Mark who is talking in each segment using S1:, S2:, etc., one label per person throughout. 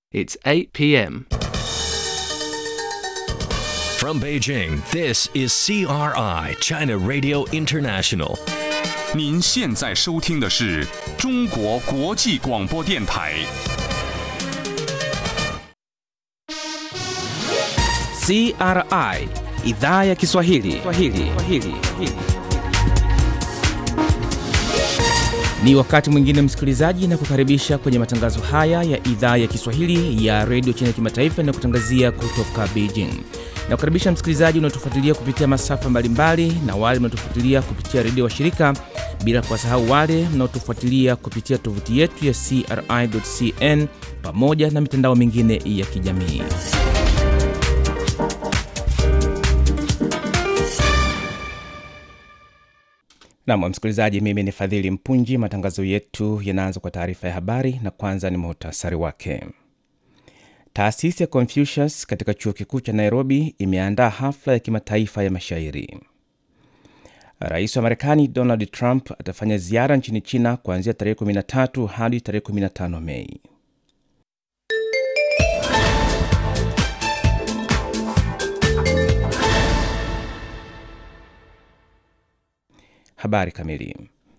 S1: It's 8 p.m.
S2: From Beijing, this is CRI, China Radio International.
S3: 您现在收听的是中国国际广播电台。
S4: CRI idhaa ya Kiswahili. Kiswahili. Kiswahili. Ni wakati mwingine msikilizaji, na kukaribisha kwenye matangazo haya ya idhaa ya Kiswahili ya redio China kimataifa na kutangazia kutoka Beijing. Na kukaribisha msikilizaji unaotufuatilia kupitia masafa mbalimbali na wale mnaotufuatilia kupitia redio wa shirika, bila kuwasahau wale mnaotufuatilia kupitia tovuti yetu ya CRI.cn pamoja na mitandao mingine ya kijamii. Nam msikilizaji, mimi ni Fadhili Mpunji. Matangazo yetu yanaanza kwa taarifa ya habari, na kwanza ni muhtasari wake. Taasisi ya Confucius katika chuo kikuu cha Nairobi imeandaa hafla ya kimataifa ya mashairi. Rais wa Marekani Donald Trump atafanya ziara nchini China kuanzia tarehe 13 hadi tarehe 15 Mei. Habari kamili.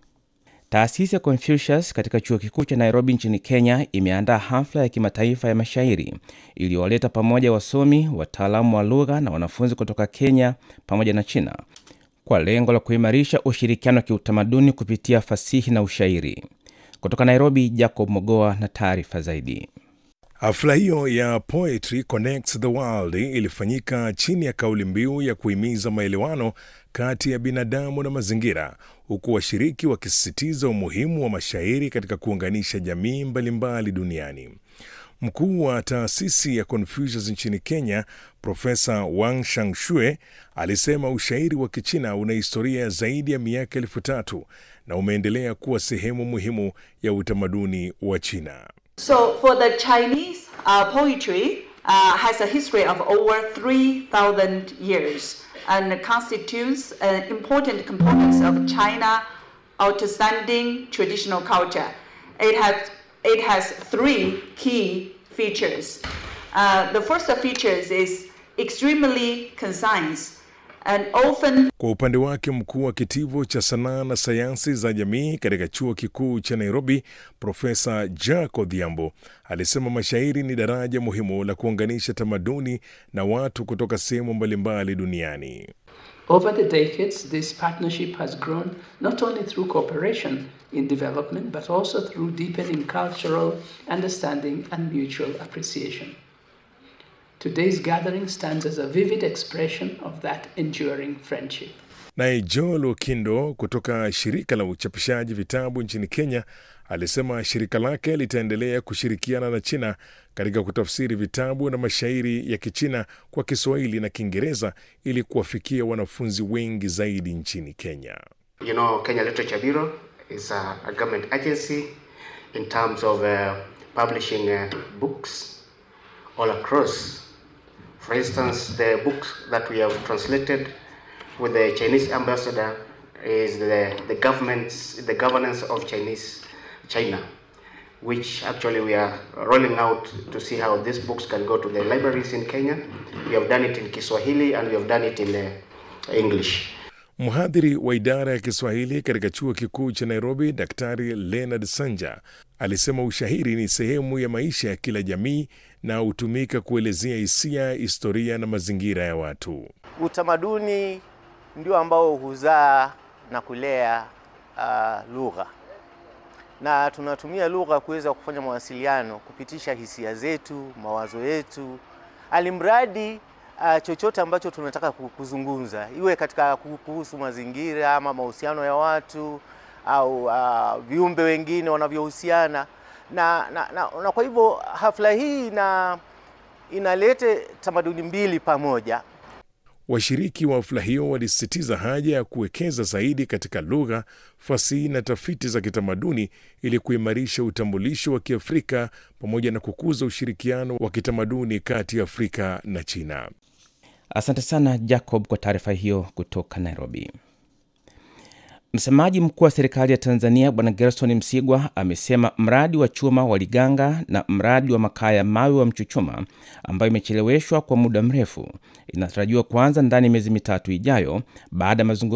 S4: Taasisi ya Confucius katika chuo kikuu cha Nairobi nchini Kenya imeandaa hafla ya kimataifa ya mashairi iliyowaleta pamoja wasomi, wataalamu wa lugha na wanafunzi kutoka Kenya pamoja na China kwa lengo la kuimarisha ushirikiano wa kiutamaduni kupitia fasihi na ushairi. Kutoka Nairobi, Jacob Mogoa na taarifa zaidi.
S5: Hafla hiyo ya Poetry Connects the World ilifanyika chini ya kauli mbiu ya kuhimiza maelewano kati ya binadamu na mazingira, huku washiriki wakisisitiza umuhimu wa mashairi katika kuunganisha jamii mbalimbali duniani. Mkuu wa taasisi ya Confucius nchini Kenya, Profesa Wang Shangshue alisema ushairi wa Kichina una historia zaidi ya miaka elfu tatu na umeendelea kuwa sehemu muhimu ya utamaduni wa China.
S6: So for the Chinese, uh, poetry uh, has a history of over 3,000 years and constitutes an important component of China outstanding traditional culture. It has, it has three key features. Uh, the first features is extremely concise and often
S5: Kwa upande wake mkuu wa kitivo cha sanaa na sayansi za jamii katika chuo kikuu cha Nairobi, Profesa Jack Odhiambo alisema mashairi ni daraja muhimu la kuunganisha tamaduni na watu kutoka sehemu mbalimbali duniani.
S7: Over the decades, this partnership has grown not only through cooperation in development, but also through deepening cultural understanding and mutual appreciation. Today's gathering stands as a vivid expression of that enduring friendship.
S5: Naye Joel Okindo kutoka shirika la uchapishaji vitabu nchini Kenya alisema shirika lake litaendelea kushirikiana na China katika kutafsiri vitabu na mashairi ya Kichina kwa Kiswahili na Kiingereza ili kuwafikia wanafunzi wengi zaidi nchini Kenya.
S8: You know, Kenya Literature Bureau is a, a government agency in terms of uh, publishing uh, books all across. For instance, the books that we have translated with the Chinese ambassador is the, the government's the governance of Chinese China, which actually we are rolling out to see how these books can go to the libraries in Kenya. We have done it in Kiswahili and we have done it in uh, English.
S5: Mhadhiri wa idara ya Kiswahili katika chuo kikuu cha Nairobi, Daktari Leonard Sanja alisema ushairi ni sehemu ya maisha ya kila jamii na hutumika kuelezea hisia, historia na mazingira ya watu.
S9: Utamaduni ndio ambao huzaa na kulea uh, lugha na tunatumia lugha kuweza kufanya mawasiliano, kupitisha hisia zetu, mawazo yetu, alimradi uh, chochote ambacho tunataka kuzungumza, iwe katika kuhusu mazingira ama mahusiano ya watu au uh, viumbe wengine wanavyohusiana na, na, na, na kwa hivyo hafla hii ina inalete tamaduni mbili pamoja.
S5: Washiriki wa hafla hiyo walisisitiza haja ya kuwekeza zaidi katika lugha, fasihi na tafiti za kitamaduni ili kuimarisha utambulisho wa Kiafrika pamoja na kukuza ushirikiano wa kitamaduni kati ya Afrika na China.
S4: Asante sana Jacob kwa taarifa hiyo kutoka Nairobi. Msemaji mkuu wa serikali ya Tanzania Bwana Gerson Msigwa amesema mradi wa chuma wa Liganga na mradi wa makaa ya mawe wa Mchuchuma ambayo imecheleweshwa kwa muda mrefu inatarajiwa kuanza ndani ya miezi mitatu ijayo baada ya mazungumzo